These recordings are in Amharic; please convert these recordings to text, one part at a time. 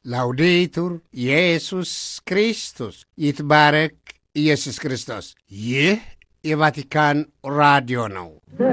ላውዴቱር ኢየሱስ ክርስቶስ ይትባረክ ኢየሱስ ክርስቶስ። ይህ የቫቲካን ራዲዮ ነው።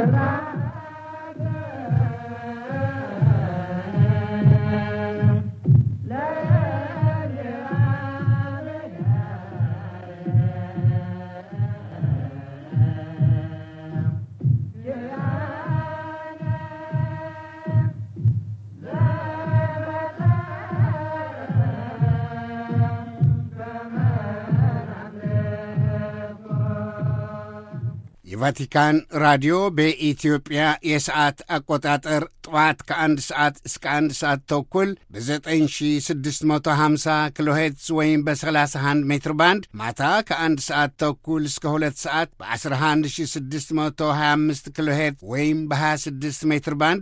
የቫቲካን ራዲዮ በኢትዮጵያ የሰዓት አቆጣጠር ጠዋት ከአንድ ሰዓት እስከ አንድ ሰዓት ተኩል በ9650 ኪሎ ሄርትዝ ወይም በ31 ሜትር ባንድ ማታ ከአንድ ሰዓት ተኩል እስከ ሁለት ሰዓት በ11625 ኪሎ ሄርትዝ ወይም በ26 ሜትር ባንድ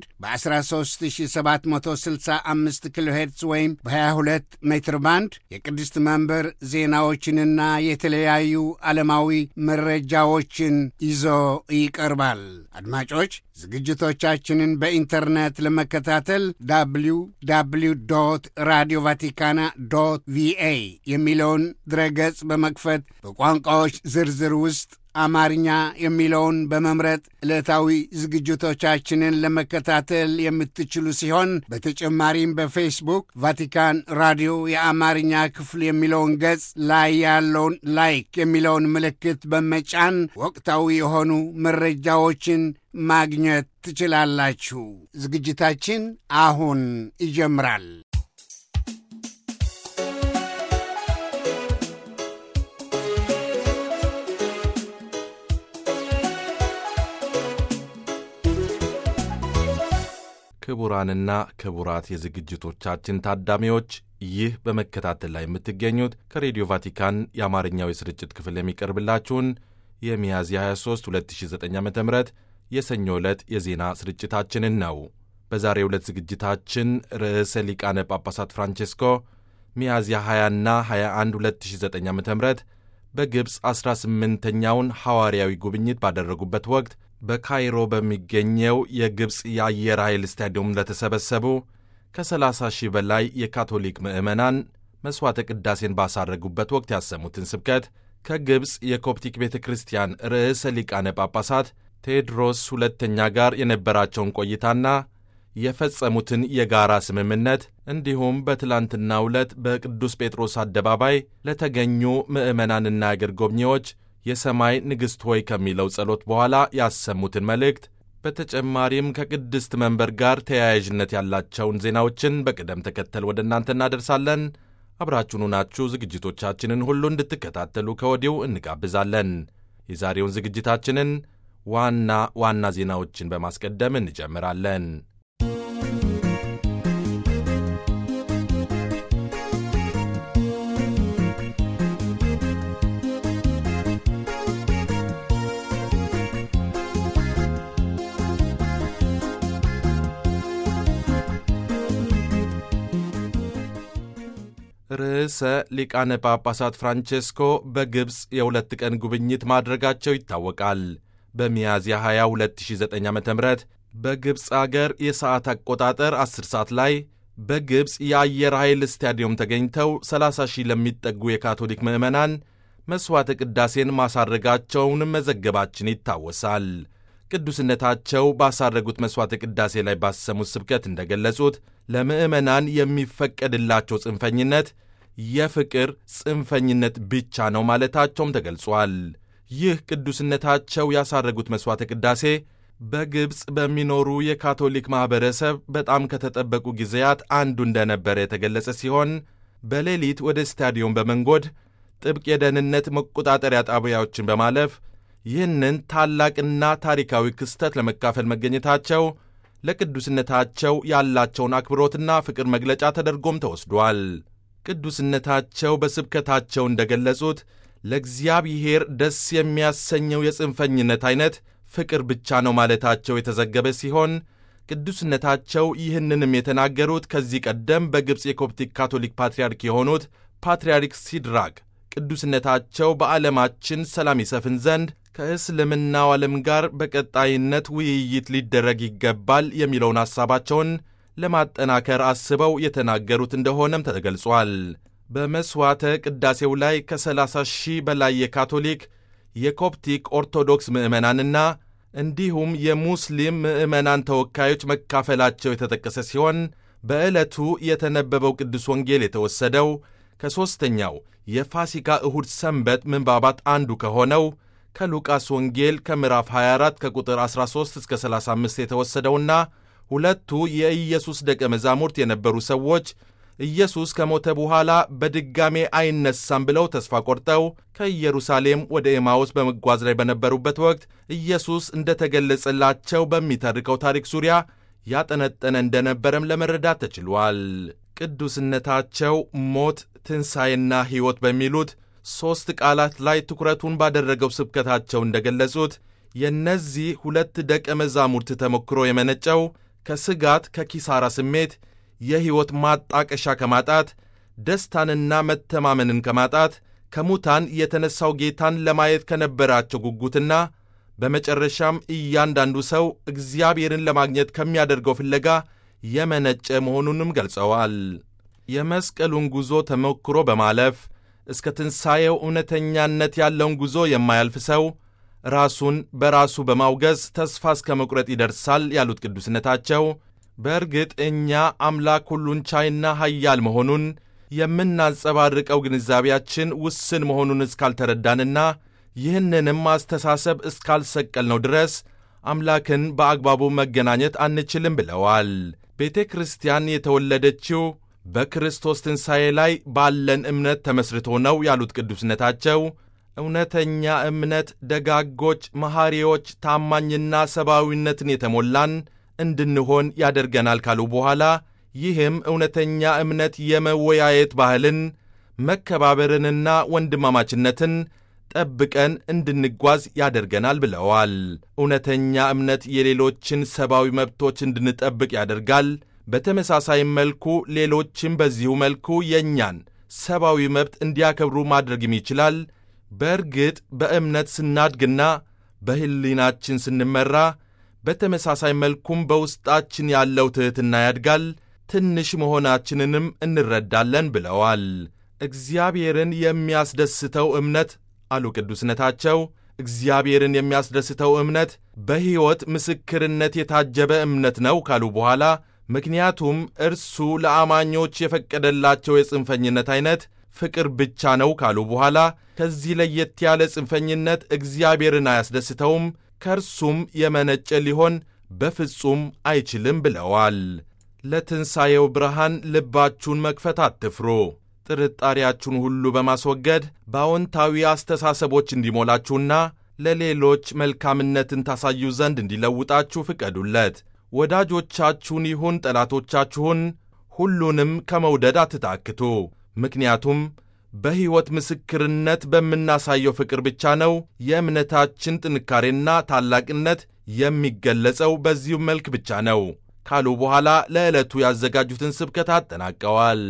በ13765 ኪሎ ሄርትዝ ወይም በ22 ሜትር ባንድ የቅድስት መንበር ዜናዎችንና የተለያዩ ዓለማዊ መረጃዎችን ይዞ ይቀርባል። አድማጮች ዝግጅቶቻችንን በኢንተርኔት ለመከታተል ዳብሊው ዳብሊው ዶት ራዲዮ ቫቲካና ዶት ቪኤ የሚለውን ድረገጽ በመክፈት በቋንቋዎች ዝርዝር ውስጥ አማርኛ የሚለውን በመምረጥ ዕለታዊ ዝግጅቶቻችንን ለመከታተል የምትችሉ ሲሆን በተጨማሪም በፌስቡክ ቫቲካን ራዲዮ የአማርኛ ክፍል የሚለውን ገጽ ላይ ያለውን ላይክ የሚለውን ምልክት በመጫን ወቅታዊ የሆኑ መረጃዎችን ማግኘት ትችላላችሁ። ዝግጅታችን አሁን ይጀምራል። ክቡራንና ክቡራት የዝግጅቶቻችን ታዳሚዎች ይህ በመከታተል ላይ የምትገኙት ከሬዲዮ ቫቲካን የአማርኛው የስርጭት ክፍል የሚቀርብላችሁን የሚያዝያ 23 2009 ዓ ም የሰኞ ዕለት የዜና ስርጭታችንን ነው። በዛሬው ዕለት ዝግጅታችን ርዕሰ ሊቃነ ጳጳሳት ፍራንቼስኮ ሚያዝያ 20ና 21 2009 ዓ ም በግብፅ 18ኛውን ሐዋርያዊ ጉብኝት ባደረጉበት ወቅት በካይሮ በሚገኘው የግብፅ የአየር ኃይል ስታዲየም ለተሰበሰቡ ከ30 ሺህ በላይ የካቶሊክ ምዕመናን መሥዋዕተ ቅዳሴን ባሳረጉበት ወቅት ያሰሙትን ስብከት ከግብፅ የኮፕቲክ ቤተ ክርስቲያን ርዕሰ ሊቃነ ጳጳሳት ቴዎድሮስ ሁለተኛ ጋር የነበራቸውን ቆይታና የፈጸሙትን የጋራ ስምምነት እንዲሁም በትላንትናው ዕለት በቅዱስ ጴጥሮስ አደባባይ ለተገኙ ምዕመናንና አገር ጎብኚዎች የሰማይ ንግሥት ሆይ ከሚለው ጸሎት በኋላ ያሰሙትን መልእክት በተጨማሪም ከቅድስት መንበር ጋር ተያያዥነት ያላቸውን ዜናዎችን በቅደም ተከተል ወደ እናንተ እናደርሳለን። አብራችሁኑ ናችሁ ዝግጅቶቻችንን ሁሉ እንድትከታተሉ ከወዲሁ እንጋብዛለን። የዛሬውን ዝግጅታችንን ዋና ዋና ዜናዎችን በማስቀደም እንጀምራለን። ርዕሰ ሊቃነ ጳጳሳት ፍራንቼስኮ በግብፅ የሁለት ቀን ጉብኝት ማድረጋቸው ይታወቃል። በሚያዝያ 20 2009 ዓ ም በግብፅ አገር የሰዓት አቆጣጠር 10 ሰዓት ላይ በግብፅ የአየር ኃይል ስታዲየም ተገኝተው 30 ሺህ ለሚጠጉ የካቶሊክ ምዕመናን መሥዋዕተ ቅዳሴን ማሳረጋቸውን መዘገባችን ይታወሳል። ቅዱስነታቸው ባሳረጉት መሥዋዕተ ቅዳሴ ላይ ባሰሙት ስብከት እንደገለጹት ለምዕመናን የሚፈቀድላቸው ጽንፈኝነት የፍቅር ጽንፈኝነት ብቻ ነው ማለታቸውም ተገልጿል። ይህ ቅዱስነታቸው ያሳረጉት መሥዋዕተ ቅዳሴ በግብፅ በሚኖሩ የካቶሊክ ማኅበረሰብ በጣም ከተጠበቁ ጊዜያት አንዱ እንደነበረ የተገለጸ ሲሆን በሌሊት ወደ ስታዲየም በመንጎድ ጥብቅ የደህንነት መቆጣጠሪያ ጣቢያዎችን በማለፍ ይህንን ታላቅና ታሪካዊ ክስተት ለመካፈል መገኘታቸው ለቅዱስነታቸው ያላቸውን አክብሮትና ፍቅር መግለጫ ተደርጎም ተወስዷል። ቅዱስነታቸው በስብከታቸው እንደገለጹት ለእግዚአብሔር ደስ የሚያሰኘው የጽንፈኝነት ዐይነት ፍቅር ብቻ ነው ማለታቸው የተዘገበ ሲሆን ቅዱስነታቸው ይህንንም የተናገሩት ከዚህ ቀደም በግብፅ የኮፕቲክ ካቶሊክ ፓትርያርክ የሆኑት ፓትርያርክ ሲድራቅ ቅዱስነታቸው በዓለማችን ሰላም ይሰፍን ዘንድ ከእስልምናው ዓለም ጋር በቀጣይነት ውይይት ሊደረግ ይገባል የሚለውን ሐሳባቸውን ለማጠናከር አስበው የተናገሩት እንደሆነም ተገልጿል። በመሥዋዕተ ቅዳሴው ላይ ከ30 ሺህ በላይ የካቶሊክ የኮፕቲክ ኦርቶዶክስ ምዕመናንና እንዲሁም የሙስሊም ምዕመናን ተወካዮች መካፈላቸው የተጠቀሰ ሲሆን በዕለቱ የተነበበው ቅዱስ ወንጌል የተወሰደው ከሦስተኛው የፋሲካ እሁድ ሰንበት ምንባባት አንዱ ከሆነው ከሉቃስ ወንጌል ከምዕራፍ 24 ከቁጥር 13 እስከ 35 የተወሰደውና ሁለቱ የኢየሱስ ደቀ መዛሙርት የነበሩ ሰዎች ኢየሱስ ከሞተ በኋላ በድጋሜ አይነሳም ብለው ተስፋ ቆርጠው ከኢየሩሳሌም ወደ ኤማውስ በመጓዝ ላይ በነበሩበት ወቅት ኢየሱስ እንደተገለጸላቸው በሚተርከው ታሪክ ዙሪያ ያጠነጠነ እንደነበረም ለመረዳት ተችሏል። ቅዱስነታቸው ሞት፣ ትንሣኤና ሕይወት በሚሉት ሦስት ቃላት ላይ ትኩረቱን ባደረገው ስብከታቸው እንደገለጹት የእነዚህ ሁለት ደቀ መዛሙርት ተሞክሮ የመነጨው ከስጋት ከኪሳራ ስሜት የሕይወት ማጣቀሻ ከማጣት ደስታንና መተማመንን ከማጣት ከሙታን የተነሣው ጌታን ለማየት ከነበራቸው ጉጉትና በመጨረሻም እያንዳንዱ ሰው እግዚአብሔርን ለማግኘት ከሚያደርገው ፍለጋ የመነጨ መሆኑንም ገልጸዋል። የመስቀሉን ጉዞ ተሞክሮ በማለፍ እስከ ትንሣኤው እውነተኛነት ያለውን ጉዞ የማያልፍ ሰው ራሱን በራሱ በማውገዝ ተስፋ እስከ መቁረጥ ይደርሳል ያሉት ቅዱስነታቸው በእርግጥ እኛ አምላክ ሁሉን ቻይና ኃያል መሆኑን የምናንጸባርቀው ግንዛቤያችን ውስን መሆኑን እስካልተረዳንና ይህንንም አስተሳሰብ እስካልሰቀልነው ድረስ አምላክን በአግባቡ መገናኘት አንችልም ብለዋል። ቤተ ክርስቲያን የተወለደችው በክርስቶስ ትንሣኤ ላይ ባለን እምነት ተመስርቶ ነው ያሉት ቅዱስነታቸው እውነተኛ እምነት ደጋጎች፣ መሐሪዎች፣ ታማኝና ሰብአዊነትን የተሞላን እንድንሆን ያደርገናል ካሉ በኋላ ይህም እውነተኛ እምነት የመወያየት ባህልን መከባበርንና ወንድማማችነትን ጠብቀን እንድንጓዝ ያደርገናል ብለዋል። እውነተኛ እምነት የሌሎችን ሰብአዊ መብቶች እንድንጠብቅ ያደርጋል። በተመሳሳይ መልኩ ሌሎችም በዚሁ መልኩ የእኛን ሰብአዊ መብት እንዲያከብሩ ማድረግም ይችላል። በእርግጥ በእምነት ስናድግና በሕሊናችን ስንመራ በተመሳሳይ መልኩም በውስጣችን ያለው ትሕትና ያድጋል፣ ትንሽ መሆናችንንም እንረዳለን ብለዋል። እግዚአብሔርን የሚያስደስተው እምነት አሉ ቅዱስነታቸው፣ እግዚአብሔርን የሚያስደስተው እምነት በሕይወት ምስክርነት የታጀበ እምነት ነው ካሉ በኋላ ምክንያቱም እርሱ ለአማኞች የፈቀደላቸው የጽንፈኝነት ዐይነት ፍቅር ብቻ ነው ካሉ በኋላ ከዚህ ለየት ያለ ጽንፈኝነት እግዚአብሔርን አያስደስተውም ከእርሱም የመነጨ ሊሆን በፍጹም አይችልም ብለዋል። ለትንሣኤው ብርሃን ልባችሁን መክፈት አትፍሩ። ጥርጣሬያችሁን ሁሉ በማስወገድ በአዎንታዊ አስተሳሰቦች እንዲሞላችሁና ለሌሎች መልካምነትን ታሳዩ ዘንድ እንዲለውጣችሁ ፍቀዱለት። ወዳጆቻችሁን ይሁን ጠላቶቻችሁን ሁሉንም ከመውደድ አትታክቱ። ምክንያቱም በሕይወት ምስክርነት በምናሳየው ፍቅር ብቻ ነው የእምነታችን ጥንካሬና ታላቅነት የሚገለጸው በዚሁ መልክ ብቻ ነው ካሉ በኋላ ለዕለቱ ያዘጋጁትን ስብከት አጠናቀዋል።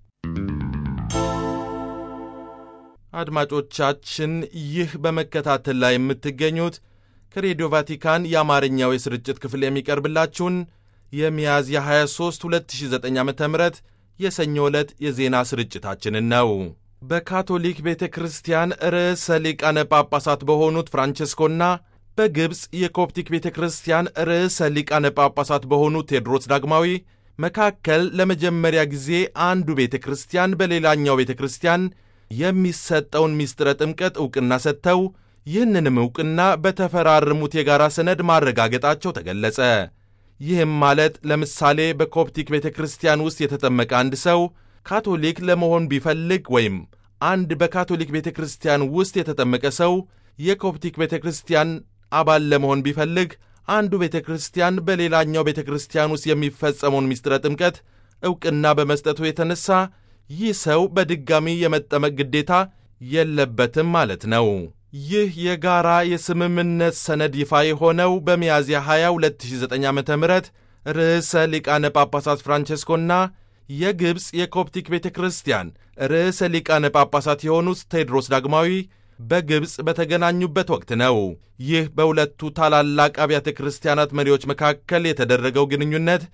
አድማጮቻችን ይህ በመከታተል ላይ የምትገኙት ከሬዲዮ ቫቲካን የአማርኛው የስርጭት ክፍል የሚቀርብላችሁን የሚያዝያ 23 2009 ዓ ም የሰኞ ዕለት የዜና ስርጭታችንን ነው። በካቶሊክ ቤተ ክርስቲያን ርዕሰ ሊቃነ ጳጳሳት በሆኑት ፍራንቸስኮና በግብፅ የኮፕቲክ ቤተ ክርስቲያን ርዕሰ ሊቃነ ጳጳሳት በሆኑት ቴዎድሮስ ዳግማዊ መካከል ለመጀመሪያ ጊዜ አንዱ ቤተ ክርስቲያን በሌላኛው ቤተ ክርስቲያን የሚሰጠውን ምስጢረ ጥምቀት ዕውቅና ሰጥተው ይህንንም ዕውቅና በተፈራረሙት የጋራ ሰነድ ማረጋገጣቸው ተገለጸ። ይህም ማለት ለምሳሌ በኮፕቲክ ቤተ ክርስቲያን ውስጥ የተጠመቀ አንድ ሰው ካቶሊክ ለመሆን ቢፈልግ ወይም አንድ በካቶሊክ ቤተ ክርስቲያን ውስጥ የተጠመቀ ሰው የኮፕቲክ ቤተ ክርስቲያን አባል ለመሆን ቢፈልግ አንዱ ቤተ ክርስቲያን በሌላኛው ቤተ ክርስቲያን ውስጥ የሚፈጸመውን ምስጢረ ጥምቀት ዕውቅና በመስጠቱ የተነሳ ይህ ሰው በድጋሚ የመጠመቅ ግዴታ የለበትም ማለት ነው። ይህ የጋራ የስምምነት ሰነድ ይፋ የሆነው በሚያዝያ 20 2009 ዓ ም ርዕሰ ሊቃነ ጳጳሳት ፍራንቸስኮና የግብፅ የኮፕቲክ ቤተ ክርስቲያን ርዕሰ ሊቃነ ጳጳሳት የሆኑት ቴዎድሮስ ዳግማዊ በግብፅ በተገናኙበት ወቅት ነው። ይህ በሁለቱ ታላላቅ አብያተ ክርስቲያናት መሪዎች መካከል የተደረገው ግንኙነት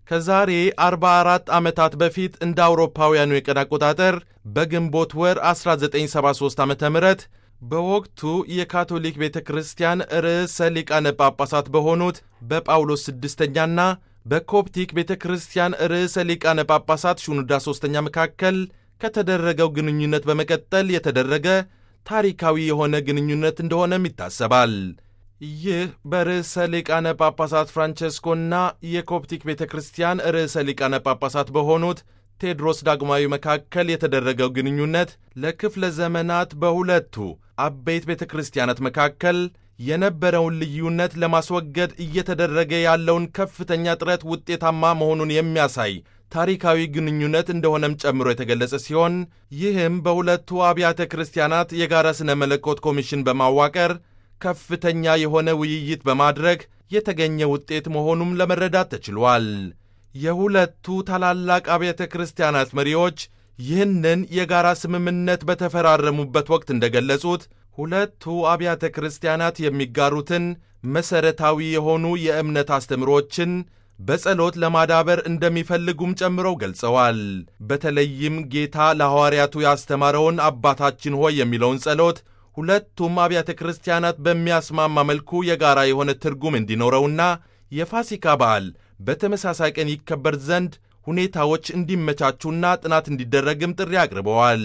ከዛሬ 44 ዓመታት በፊት እንደ አውሮፓውያኑ የቀን አቆጣጠር በግንቦት ወር 1973 ዓ ም በወቅቱ የካቶሊክ ቤተ ክርስቲያን ርዕሰ ሊቃነ ጳጳሳት በሆኑት በጳውሎስ ስድስተኛና በኮፕቲክ ቤተ ክርስቲያን ርዕሰ ሊቃነ ጳጳሳት ሹኑዳ ሦስተኛ መካከል ከተደረገው ግንኙነት በመቀጠል የተደረገ ታሪካዊ የሆነ ግንኙነት እንደሆነም ይታሰባል። ይህ በርዕሰ ሊቃነ ጳጳሳት ፍራንቸስኮና የኮፕቲክ ቤተ ክርስቲያን ርዕሰ ሊቃነ ጳጳሳት በሆኑት ቴድሮስ ዳግማዊ መካከል የተደረገው ግንኙነት ለክፍለ ዘመናት በሁለቱ አበይት ቤተ ክርስቲያናት መካከል የነበረውን ልዩነት ለማስወገድ እየተደረገ ያለውን ከፍተኛ ጥረት ውጤታማ መሆኑን የሚያሳይ ታሪካዊ ግንኙነት እንደሆነም ጨምሮ የተገለጸ ሲሆን ይህም በሁለቱ አብያተ ክርስቲያናት የጋራ ሥነ መለኮት ኮሚሽን በማዋቀር ከፍተኛ የሆነ ውይይት በማድረግ የተገኘ ውጤት መሆኑም ለመረዳት ተችሏል። የሁለቱ ታላላቅ አብያተ ክርስቲያናት መሪዎች ይህንን የጋራ ስምምነት በተፈራረሙበት ወቅት እንደገለጹት ሁለቱ አብያተ ክርስቲያናት የሚጋሩትን መሠረታዊ የሆኑ የእምነት አስተምሮችን በጸሎት ለማዳበር እንደሚፈልጉም ጨምረው ገልጸዋል። በተለይም ጌታ ለሐዋርያቱ ያስተማረውን አባታችን ሆይ የሚለውን ጸሎት ሁለቱም አብያተ ክርስቲያናት በሚያስማማ መልኩ የጋራ የሆነ ትርጉም እንዲኖረውና የፋሲካ በዓል በተመሳሳይ ቀን ይከበር ዘንድ ሁኔታዎች እንዲመቻቹና ጥናት እንዲደረግም ጥሪ አቅርበዋል።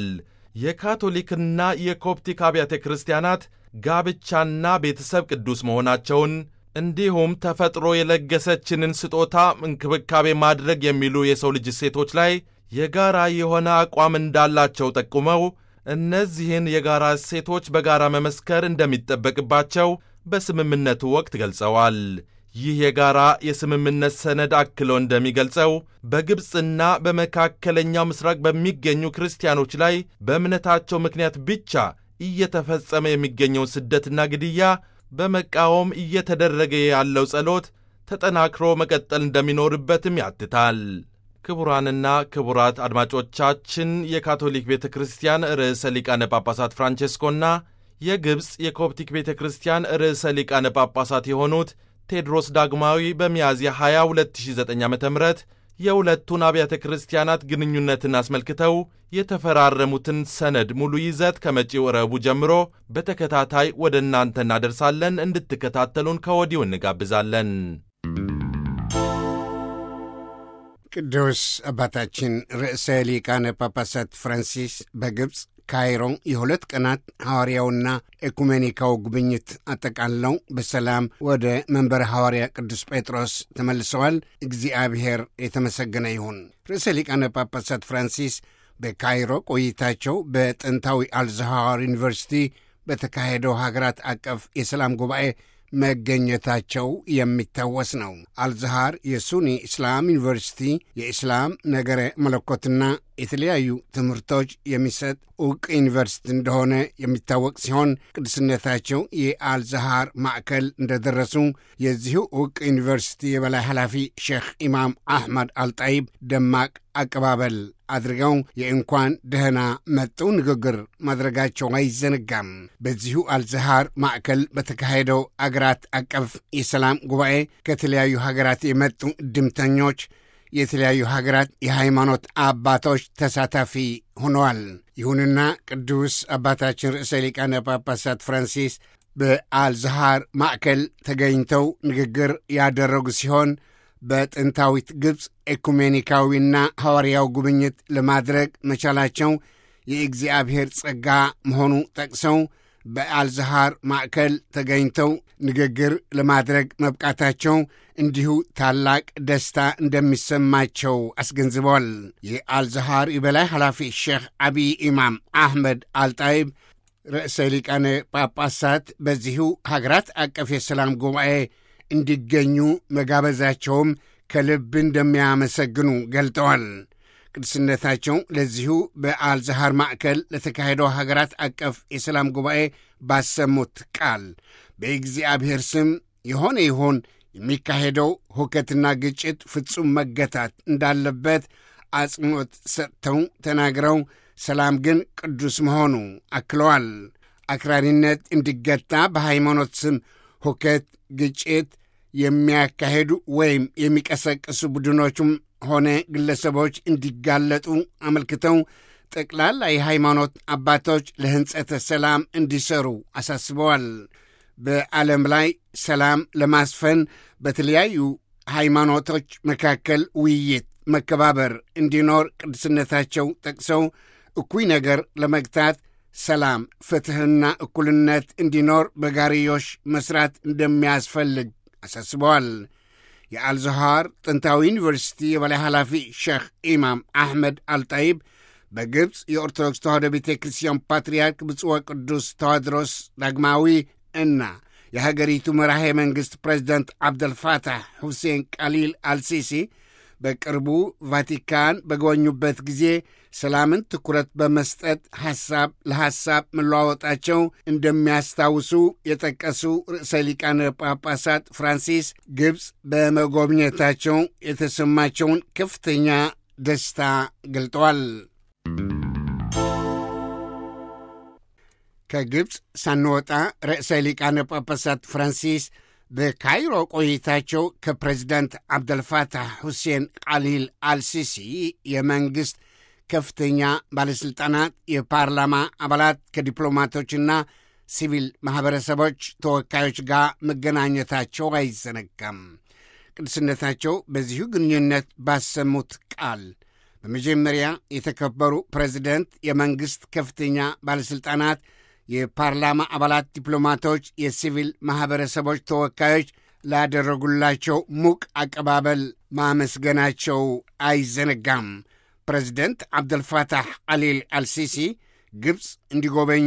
የካቶሊክና የኮፕቲክ አብያተ ክርስቲያናት ጋብቻና ቤተሰብ ቅዱስ መሆናቸውን እንዲሁም ተፈጥሮ የለገሰችንን ስጦታ እንክብካቤ ማድረግ የሚሉ የሰው ልጅ እሴቶች ላይ የጋራ የሆነ አቋም እንዳላቸው ጠቁመው እነዚህን የጋራ እሴቶች በጋራ መመስከር እንደሚጠበቅባቸው በስምምነቱ ወቅት ገልጸዋል። ይህ የጋራ የስምምነት ሰነድ አክሎ እንደሚገልጸው በግብፅና በመካከለኛው ምስራቅ በሚገኙ ክርስቲያኖች ላይ በእምነታቸው ምክንያት ብቻ እየተፈጸመ የሚገኘውን ስደትና ግድያ በመቃወም እየተደረገ ያለው ጸሎት ተጠናክሮ መቀጠል እንደሚኖርበትም ያትታል። ክቡራንና ክቡራት አድማጮቻችን የካቶሊክ ቤተ ክርስቲያን ርዕሰ ሊቃነ ጳጳሳት ፍራንቼስኮና የግብፅ የኮፕቲክ ቤተ ክርስቲያን ርዕሰ ሊቃነ ጳጳሳት የሆኑት ቴድሮስ ዳግማዊ በሚያዝያ 20 2009 ዓ ም የሁለቱን አብያተ ክርስቲያናት ግንኙነትን አስመልክተው የተፈራረሙትን ሰነድ ሙሉ ይዘት ከመጪው ረቡዕ ጀምሮ በተከታታይ ወደ እናንተ እናደርሳለን። እንድትከታተሉን ከወዲሁ እንጋብዛለን። ቅዱስ አባታችን ርዕሰ ሊቃነ ጳጳሳት ፍራንሲስ በግብፅ ካይሮ የሁለት ቀናት ሐዋርያውና ኤኩሜኒካው ጉብኝት አጠቃለው በሰላም ወደ መንበረ ሐዋርያ ቅዱስ ጴጥሮስ ተመልሰዋል። እግዚአብሔር የተመሰገነ ይሁን። ርዕሰ ሊቃነ ጳጳሳት ፍራንሲስ በካይሮ ቆይታቸው በጥንታዊ አልዛሃር ዩኒቨርሲቲ በተካሄደው ሀገራት አቀፍ የሰላም ጉባኤ መገኘታቸው የሚታወስ ነው። አልዛሃር የሱኒ እስላም ዩኒቨርሲቲ የኢስላም ነገረ መለኮትና የተለያዩ ትምህርቶች የሚሰጥ ዕውቅ ዩኒቨርሲቲ እንደሆነ የሚታወቅ ሲሆን ቅዱስነታቸው የአልዛሃር ማዕከል እንደደረሱ የዚሁ ዕውቅ ዩኒቨርሲቲ የበላይ ኃላፊ ሼክ ኢማም አሕመድ አልጣይብ ደማቅ አቀባበል አድርገው የእንኳን ደህና መጡ ንግግር ማድረጋቸው አይዘነጋም። በዚሁ አልዛሃር ማዕከል በተካሄደው አገራት አቀፍ የሰላም ጉባኤ ከተለያዩ ሀገራት የመጡ እድምተኞች የተለያዩ ሀገራት የሃይማኖት አባቶች ተሳታፊ ሆነዋል። ይሁንና ቅዱስ አባታችን ርዕሰ ሊቃነ ጳጳሳት ፍራንሲስ በአልዛሃር ማዕከል ተገኝተው ንግግር ያደረጉ ሲሆን በጥንታዊት ግብፅ ኤኩሜኒካዊና ሐዋርያው ጉብኝት ለማድረግ መቻላቸው የእግዚአብሔር ጸጋ መሆኑ ጠቅሰው በአልዛሃር ማዕከል ተገኝተው ንግግር ለማድረግ መብቃታቸው እንዲሁ ታላቅ ደስታ እንደሚሰማቸው አስገንዝበዋል። የአልዛሃር የበላይ ኃላፊ ሼክ አቢይ ኢማም አሕመድ አልጣይብ ርዕሰ ሊቃነ ጳጳሳት በዚሁ ሀገራት አቀፍ የሰላም ጉባኤ እንዲገኙ መጋበዛቸውም ከልብ እንደሚያመሰግኑ ገልጠዋል። ቅዱስነታቸው ለዚሁ በአልዛሃር ማዕከል ለተካሄደው ሀገራት አቀፍ የሰላም ጉባኤ ባሰሙት ቃል በእግዚአብሔር ስም የሆነ ይሆን የሚካሄደው ሁከትና ግጭት ፍጹም መገታት እንዳለበት አጽንዖት ሰጥተው ተናግረው ሰላም ግን ቅዱስ መሆኑ አክለዋል። አክራሪነት እንዲገታ በሃይማኖት ስም ሁከት፣ ግጭት የሚያካሄዱ ወይም የሚቀሰቅሱ ቡድኖችም ሆነ ግለሰቦች እንዲጋለጡ አመልክተው ጠቅላላ የሃይማኖት አባቶች ለህንጸተ ሰላም እንዲሰሩ አሳስበዋል። በዓለም ላይ ሰላም ለማስፈን በተለያዩ ሃይማኖቶች መካከል ውይይት፣ መከባበር እንዲኖር ቅድስነታቸው ጠቅሰው እኩይ ነገር ለመግታት ሰላም፣ ፍትሕና እኩልነት እንዲኖር በጋርዮሽ መስራት እንደሚያስፈልግ አሳስበዋል። የአልዘሃር ጥንታዊ ዩኒቨርሲቲ የበላይ ኃላፊ ሼኽ ኢማም አሕመድ አልጣይብ በግብፅ የኦርቶዶክስ ተዋሕዶ ቤተ ክርስቲያን ፓትርያርክ ብፁዕ ቅዱስ ተዋድሮስ ዳግማዊ እና የሀገሪቱ መራሄ መንግሥት ፕሬዚደንት ዓብደልፋታሕ ሁሴን ቃሊል አልሲሲ በቅርቡ ቫቲካን በጎበኙበት ጊዜ ሰላምን ትኩረት በመስጠት ሐሳብ ለሐሳብ መለዋወጣቸው እንደሚያስታውሱ የጠቀሱ ርዕሰ ሊቃነ ጳጳሳት ፍራንሲስ ግብፅ በመጎብኘታቸው የተሰማቸውን ከፍተኛ ደስታ ገልጠዋል። ከግብፅ ሳንወጣ ርዕሰ ሊቃነ ጳጳሳት ፍራንሲስ በካይሮ ቆይታቸው ከፕሬዚዳንት ዓብደልፋታሕ ሁሴን ቃሊል አልሲሲ የመንግሥት ከፍተኛ ባለሥልጣናት፣ የፓርላማ አባላት ከዲፕሎማቶችና ሲቪል ማኅበረሰቦች ተወካዮች ጋር መገናኘታቸው አይዘነጋም። ቅድስነታቸው በዚሁ ግንኙነት ባሰሙት ቃል በመጀመሪያ የተከበሩ ፕሬዚደንት፣ የመንግሥት ከፍተኛ ባለሥልጣናት የፓርላማ አባላት፣ ዲፕሎማቶች፣ የሲቪል ማኅበረሰቦች ተወካዮች ላደረጉላቸው ሙቅ አቀባበል ማመስገናቸው አይዘነጋም። ፕሬዚደንት ዓብደልፋታሕ አሊል አልሲሲ ግብፅ እንዲጎበኙ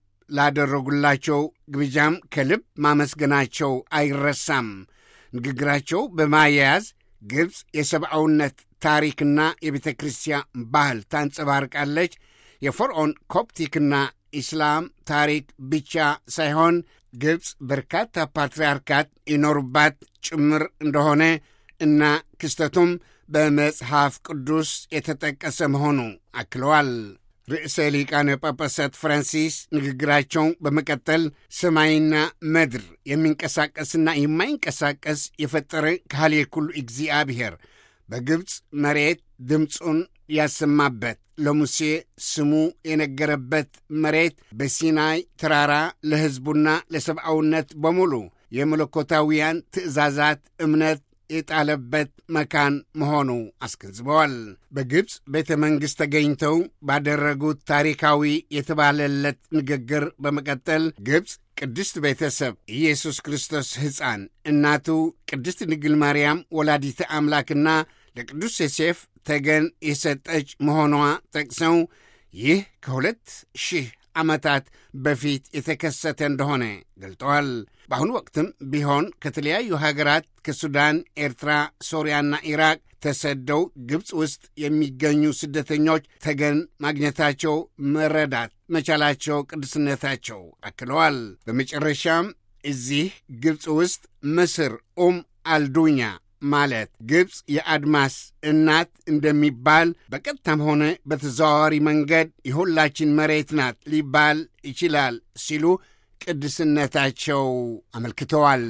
ላደረጉላቸው ግብዣም ከልብ ማመስገናቸው አይረሳም። ንግግራቸው በማያያዝ ግብፅ የሰብአውነት ታሪክና የቤተ ክርስቲያን ባህል ታንጸባርቃለች፣ የፈርዖን ኮፕቲክና ኢስላም ታሪክ ብቻ ሳይሆን ግብፅ በርካታ ፓትርያርካት ይኖሩባት ጭምር እንደሆነ እና ክስተቱም በመጽሐፍ ቅዱስ የተጠቀሰ መሆኑ አክለዋል። ርዕሰ ሊቃነ ጳጳሳት ፍራንሲስ ንግግራቸው በመቀጠል ሰማይና ምድር የሚንቀሳቀስና የማይንቀሳቀስ የፈጠረ ካህል ኩሉ እግዚአብሔር በግብፅ መሬት ድምፁን ያሰማበት ለሙሴ ስሙ የነገረበት መሬት በሲናይ ተራራ ለሕዝቡና ለሰብአውነት በሙሉ የመለኮታውያን ትእዛዛት እምነት የጣለበት መካን መሆኑ አስገንዝበዋል። በግብፅ ቤተ መንግሥት ተገኝተው ባደረጉት ታሪካዊ የተባለለት ንግግር በመቀጠል ግብፅ ቅድስት ቤተሰብ ኢየሱስ ክርስቶስ ሕፃን እናቱ ቅድስት ድንግል ማርያም ወላዲተ አምላክና ለቅዱስ ዮሴፍ ተገን የሰጠች መሆኗ ጠቅሰው ይህ ከሁለት ሺህ ዓመታት በፊት የተከሰተ እንደሆነ ገልጠዋል። በአሁኑ ወቅትም ቢሆን ከተለያዩ ሀገራት ከሱዳን፣ ኤርትራ፣ ሶሪያና ኢራቅ ተሰደው ግብፅ ውስጥ የሚገኙ ስደተኞች ተገን ማግኘታቸው መረዳት መቻላቸው ቅዱስነታቸው አክለዋል። በመጨረሻም እዚህ ግብፅ ውስጥ ምስር ኡም አልዱኛ ማለት ግብፅ የአድማስ እናት እንደሚባል በቀጥታም ሆነ በተዘዋዋሪ መንገድ የሁላችን መሬት ናት ሊባል ይችላል ሲሉ ቅድስነታቸው አመልክተዋል።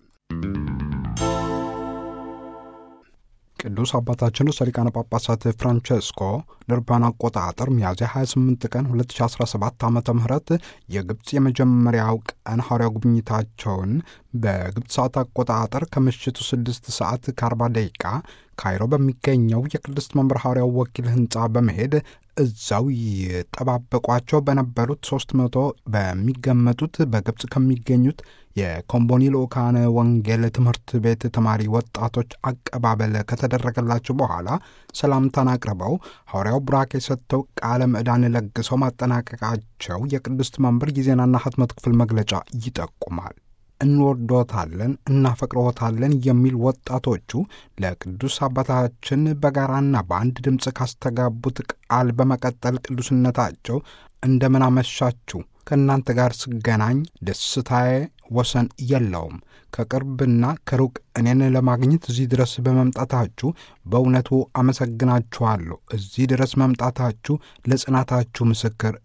ቅዱስ አባታችን ርዕሰ ሊቃነ ጳጳሳት ፍራንቸስኮ ለአውሮፓውያን አቆጣጠር ሚያዝያ 28 ቀን 2017 ዓ ም የግብፅ የመጀመሪያው ቀን ሐዋርያዊ ጉብኝታቸውን በግብፅ ሰዓት አቆጣጠር ከምሽቱ 6 ሰዓት ከ40 ደቂቃ ካይሮ በሚገኘው የቅድስት መንበር ሐዋርያው ወኪል ሕንፃ በመሄድ እዛው ይጠባበቋቸው በነበሩት 300 በሚገመቱት በግብፅ ከሚገኙት የኮምቦኒ ልኡካነ ወንጌል ትምህርት ቤት ተማሪ ወጣቶች አቀባበል ከተደረገላቸው በኋላ ሰላምታን አቅርበው ሐዋርያው ቡራኬ ሰጥተው ቃለ ምዕዳን ለግሰው ማጠናቀቃቸው የቅድስት መንበር የዜናና ህትመት ክፍል መግለጫ ይጠቁማል። እንወዶታለን፣ እናፈቅረዎታለን የሚል ወጣቶቹ ለቅዱስ አባታችን በጋራና በአንድ ድምፅ ካስተጋቡት ቃል በመቀጠል ቅዱስነታቸው እንደምን አመሻችሁ ከእናንተ ጋር ስገናኝ ደስታዬ ወሰን የለውም። ከቅርብና ከሩቅ እኔን ለማግኘት እዚህ ድረስ በመምጣታችሁ በእውነቱ አመሰግናችኋለሁ። እዚህ ድረስ መምጣታችሁ ለጽናታችሁ ምስክር ነው።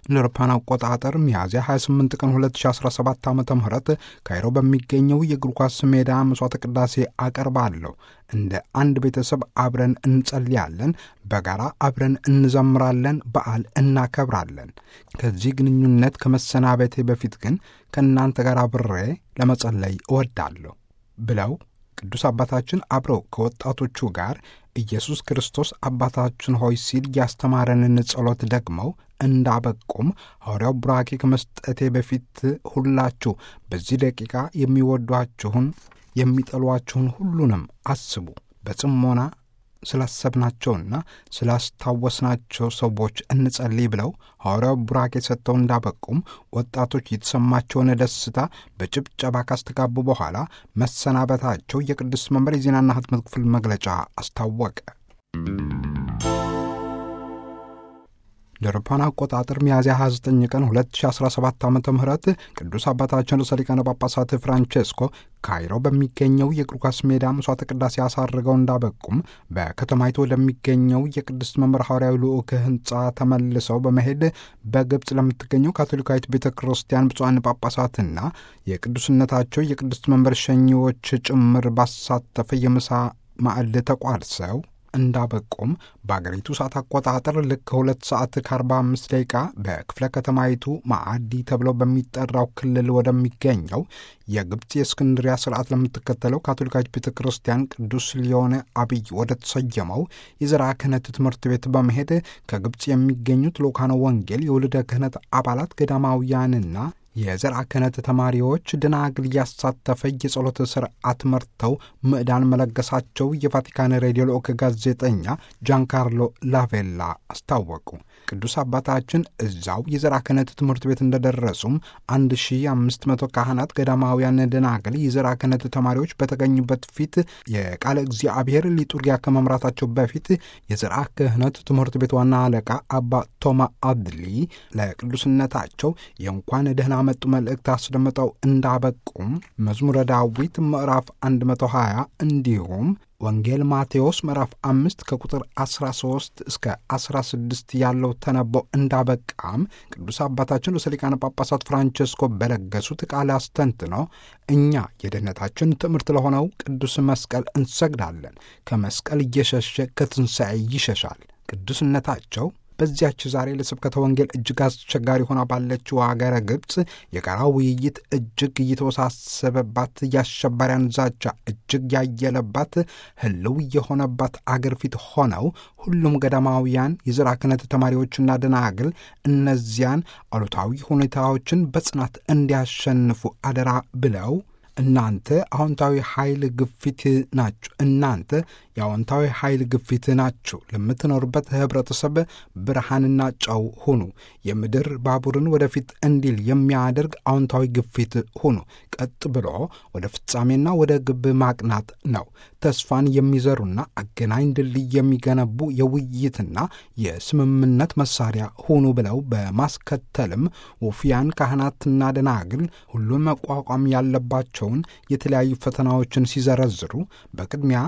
እንደ አውሮፓውያን አቆጣጠር ሚያዝያ 28 ቀን 2017 ዓ ም ካይሮ በሚገኘው የእግር ኳስ ሜዳ መስዋዕተ ቅዳሴ አቀርባለሁ። እንደ አንድ ቤተሰብ አብረን እንጸልያለን፣ በጋራ አብረን እንዘምራለን፣ በዓል እናከብራለን። ከዚህ ግንኙነት ከመሰናበቴ በፊት ግን ከእናንተ ጋር አብሬ ለመጸለይ እወዳለሁ ብለው ቅዱስ አባታችን አብረው ከወጣቶቹ ጋር ኢየሱስ ክርስቶስ አባታችን ሆይ ሲል ያስተማረንን ጸሎት ደግመው እንዳበቁም ሐዋርያው ቡራኬ ከመስጠቴ በፊት ሁላችሁ በዚህ ደቂቃ የሚወዷችሁን የሚጠሏችሁን ሁሉንም አስቡ። በጽሞና ስላሰብናቸውና ስላስታወስናቸው ሰዎች እንጸልይ ብለው ሐዋርያው ቡራኬ ሰጥተው እንዳበቁም ወጣቶች የተሰማቸውን ደስታ በጭብጨባ ካስተጋቡ በኋላ መሰናበታቸው የቅዱስ መንበር የዜናና ሕትመት ክፍል መግለጫ አስታወቀ። ለአውሮፓውያን አቆጣጠር ሚያዝያ 29 ቀን 2017 ዓ ም ቅዱስ አባታችን ርዕሰ ሊቃነ ጳጳሳት ፍራንቼስኮ ካይሮ በሚገኘው የእግር ኳስ ሜዳ መስዋዕተ ቅዳሴ አሳርገው እንዳበቁም በከተማይቱ ወደሚገኘው የቅድስት መምህር ሐዋርያዊ ልዑክ ሕንፃ ተመልሰው በመሄድ በግብፅ ለምትገኘው ካቶሊካዊት ቤተ ክርስቲያን ብፁዓን ጳጳሳትና የቅዱስነታቸው የቅድስት መምህር ሸኚዎች ጭምር ባሳተፈ የምሳ ማዕድ ተቋድሰው እንዳበቁም በአገሪቱ ሰዓት አቆጣጠር ልክ ከሁለት ሰዓት ከአርባ አምስት ደቂቃ በክፍለ ከተማይቱ ማዕዲ ተብሎ በሚጠራው ክልል ወደሚገኘው የግብፅ የእስክንድሪያ ስርዓት ለምትከተለው ካቶሊካዊት ቤተ ክርስቲያን ቅዱስ ሊዮኔ አብይ ወደ ተሰየመው የዘርዓ ክህነት ትምህርት ቤት በመሄድ ከግብፅ የሚገኙት ልኡካነ ወንጌል የውልደ ክህነት አባላት ገዳማውያንና የዘርዓ ክህነት ተማሪዎች ደናግል ያሳተፈ የጸሎት ስርዓት መርተው ምዕዳን መለገሳቸው የቫቲካን ሬዲዮ ልዑክ ጋዜጠኛ ጃንካርሎ ላቬላ አስታወቁ። ቅዱስ አባታችን እዛው የዘርዓ ክህነት ትምህርት ቤት እንደደረሱም 1500 ካህናት፣ ገዳማውያን ደናግል፣ የዘርዓ ክህነት ተማሪዎች በተገኙበት ፊት የቃለ እግዚአብሔር ሊጡርጊያ ከመምራታቸው በፊት የዘርዓ ክህነት ትምህርት ቤት ዋና አለቃ አባ ቶማ አድሊ ለቅዱስነታቸው የእንኳን ደህና መጡ መልእክት አስደምጠው እንዳበቁም መዝሙረ ዳዊት ምዕራፍ 120 እንዲሁም ወንጌል ማቴዎስ ምዕራፍ አምስት ከቁጥር 13 እስከ 16 ያለው ተነቦ እንዳበቃም ቅዱስ አባታችን ርዕሰ ሊቃነ ጳጳሳት ፍራንቸስኮ በለገሱት ቃል አስተንትነው እኛ የድኅነታችን ትምህርት ለሆነው ቅዱስ መስቀል እንሰግዳለን። ከመስቀል እየሸሸ ከትንሣኤ ይሸሻል። ቅዱስነታቸው በዚያች ዛሬ ለስብከተ ወንጌል እጅግ አስቸጋሪ ሆና ባለችው አገረ ግብፅ የጋራ ውይይት እጅግ እየተወሳሰበባት የአሸባሪያን ዛቻ እጅግ ያየለባት ሕልው የሆነባት አገር ፊት ሆነው ሁሉም ገዳማውያን የዘርዓ ክህነት ተማሪዎችና ደናግል እነዚያን አሉታዊ ሁኔታዎችን በጽናት እንዲያሸንፉ አደራ ብለው እናንተ አዎንታዊ ኃይል ግፊት ናችሁ። እናንተ የአዎንታዊ ኃይል ግፊት ናችሁ። ለምትኖሩበት ህብረተሰብ ብርሃንና ጨው ሁኑ። የምድር ባቡርን ወደፊት እንዲል የሚያደርግ አዎንታዊ ግፊት ሁኑ። ቀጥ ብሎ ወደ ፍጻሜና ወደ ግብ ማቅናት ነው። ተስፋን የሚዘሩና አገናኝ ድልድይ የሚገነቡ የውይይትና የስምምነት መሳሪያ ሁኑ ብለው በማስከተልም ውፍያን ካህናትና ደናግል ሁሉን መቋቋም ያለባቸው የተለያዩ ፈተናዎችን ሲዘረዝሩ በቅድሚያ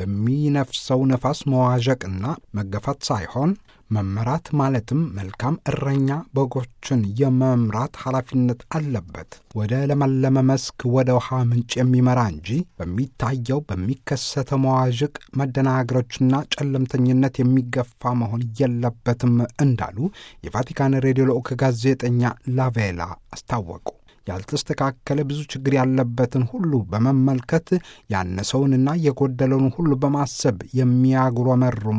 በሚነፍሰው ነፋስ መዋዠቅና መገፋት ሳይሆን መመራት ማለትም መልካም እረኛ በጎችን የመምራት ኃላፊነት አለበት። ወደ ለመለመ መስክ ወደ ውሃ ምንጭ የሚመራ እንጂ በሚታየው በሚከሰተው መዋዥቅ መደናገሮችና ጨለምተኝነት የሚገፋ መሆን የለበትም እንዳሉ የቫቲካን ሬዲዮ ልዑክ ጋዜጠኛ ላቬላ አስታወቁ። ያልተስተካከለ ብዙ ችግር ያለበትን ሁሉ በመመልከት ያነሰውንና የጎደለውን ሁሉ በማሰብ የሚያጉረመርሙ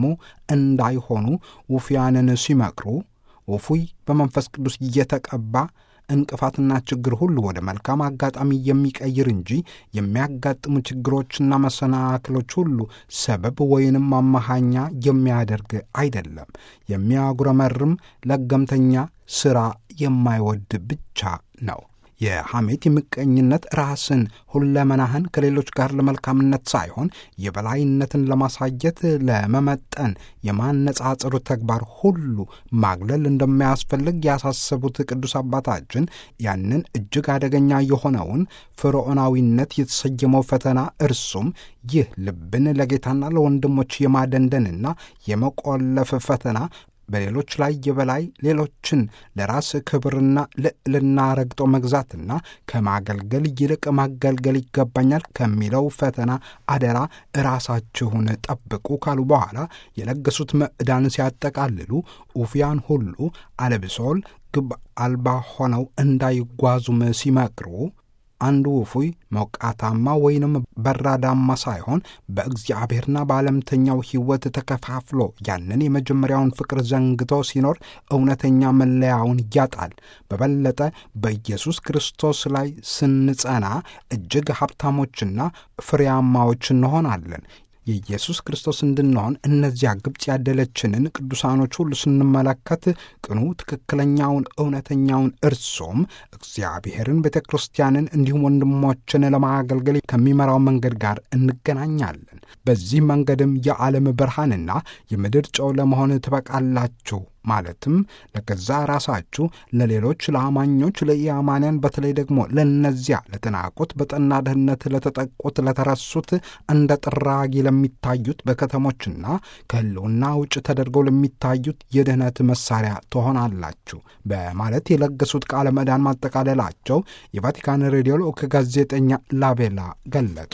እንዳይሆኑ ውፍያንን ሲመክሩ ውፉይ በመንፈስ ቅዱስ እየተቀባ እንቅፋትና ችግር ሁሉ ወደ መልካም አጋጣሚ የሚቀይር እንጂ የሚያጋጥሙ ችግሮችና መሰናክሎች ሁሉ ሰበብ ወይንም ማመሃኛ የሚያደርግ አይደለም። የሚያጉረመርም ለገምተኛ ሥራ የማይወድ ብቻ ነው። የሐሜት፣ የምቀኝነት፣ ራስን ሁለመናህን ከሌሎች ጋር ለመልካምነት ሳይሆን የበላይነትን ለማሳየት ለመመጠን የማነጻጸሩ ተግባር ሁሉ ማግለል እንደማያስፈልግ ያሳሰቡት ቅዱስ አባታችን ያንን እጅግ አደገኛ የሆነውን ፍርዖናዊነት የተሰየመው ፈተና እርሱም ይህ ልብን ለጌታና ለወንድሞች የማደንደንና የመቆለፍ ፈተና በሌሎች ላይ የበላይ ሌሎችን ለራስ ክብርና ልዕልና ረግጦ መግዛትና ከማገልገል ይልቅ ማገልገል ይገባኛል ከሚለው ፈተና አደራ ራሳችሁን ጠብቁ ካሉ በኋላ የለገሱት ምዕዳን ሲያጠቃልሉ ኡፍያን ሁሉ አለብሶል ግብ አልባ ሆነው እንዳይጓዙም ሲመክሩ አንዱ ውፉይ ሞቃታማ ወይንም በራዳማ ሳይሆን በእግዚአብሔርና በዓለምተኛው ሕይወት ተከፋፍሎ ያንን የመጀመሪያውን ፍቅር ዘንግቶ ሲኖር እውነተኛ መለያውን ያጣል። በበለጠ በኢየሱስ ክርስቶስ ላይ ስንጸና እጅግ ሀብታሞችና ፍሬያማዎች እንሆናለን። የኢየሱስ ክርስቶስ እንድንሆን እነዚያ ግብፅ ያደለችንን ቅዱሳኖች ሁሉ ስንመለከት ቅኑ ትክክለኛውን እውነተኛውን እርሶም እግዚአብሔርን ቤተ ክርስቲያንን እንዲሁም ወንድሞችን ለማገልገል ከሚመራው መንገድ ጋር እንገናኛለን። በዚህ መንገድም የዓለም ብርሃንና የምድር ጨው ለመሆን ትበቃላችሁ። ማለትም ለገዛ ራሳችሁ፣ ለሌሎች፣ ለአማኞች፣ ለኢአማንያን በተለይ ደግሞ ለእነዚያ ለተናቁት፣ በጠና ድህነት ለተጠቁት፣ ለተረሱት፣ እንደ ጥራጊ ለሚታዩት በከተሞችና ከሕልውና ውጭ ተደርገው ለሚታዩት የድህነት መሳሪያ ትሆናላችሁ በማለት የለገሱት ቃለ ምዕዳን ማጠቃለላቸው የቫቲካን ሬዲዮ ልዑክ ጋዜጠኛ ላቤላ ገለጡ።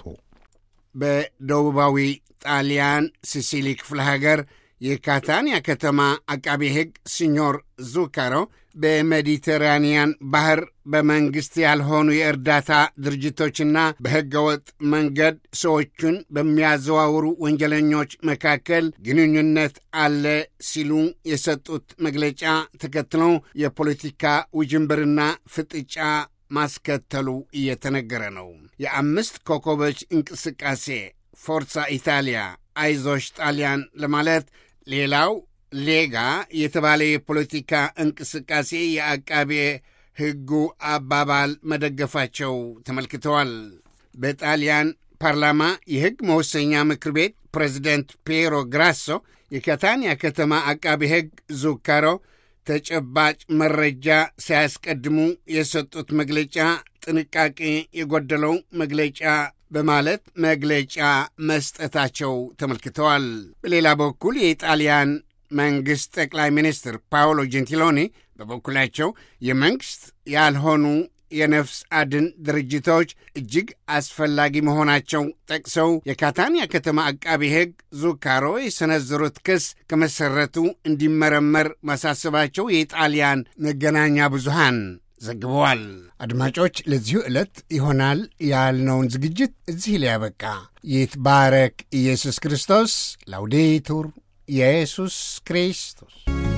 በደቡባዊ ጣሊያን ሲሲሊ ክፍለ ሀገር የካታንያ ከተማ አቃቤ ሕግ ሲኞር ዙካሮ በሜዲተራንያን ባህር በመንግሥት ያልሆኑ የእርዳታ ድርጅቶችና በሕገወጥ መንገድ ሰዎቹን በሚያዘዋውሩ ወንጀለኞች መካከል ግንኙነት አለ ሲሉ የሰጡት መግለጫ ተከትለው የፖለቲካ ውጅንብርና ፍጥጫ ማስከተሉ እየተነገረ ነው። የአምስት ኮከቦች እንቅስቃሴ ፎርሳ ኢታሊያ አይዞሽ ጣሊያን ለማለት ሌላው ሌጋ የተባለ የፖለቲካ እንቅስቃሴ የአቃቤ ሕጉ አባባል መደገፋቸው ተመልክተዋል። በጣሊያን ፓርላማ የሕግ መወሰኛ ምክር ቤት ፕሬዚደንት ፒየሮ ግራሶ የካታንያ ከተማ አቃቤ ሕግ ዙካሮ ተጨባጭ መረጃ ሳያስቀድሙ የሰጡት መግለጫ ጥንቃቄ የጎደለው መግለጫ በማለት መግለጫ መስጠታቸው ተመልክተዋል። በሌላ በኩል የኢጣሊያን መንግሥት ጠቅላይ ሚኒስትር ፓውሎ ጀንቲሎኒ በበኩላቸው የመንግሥት ያልሆኑ የነፍስ አድን ድርጅቶች እጅግ አስፈላጊ መሆናቸው ጠቅሰው የካታንያ ከተማ አቃቢ ሕግ ዙካሮ የሰነዘሩት ክስ ከመሠረቱ እንዲመረመር ማሳሰባቸው የኢጣሊያን መገናኛ ብዙሃን ዘግበዋል። አድማጮች፣ ለዚሁ ዕለት ይሆናል ያልነውን ዝግጅት እዚህ ላይ ያበቃ። ይትባረክ ኢየሱስ ክርስቶስ። ላውዴቱር ኢየሱስ ክርስቶስ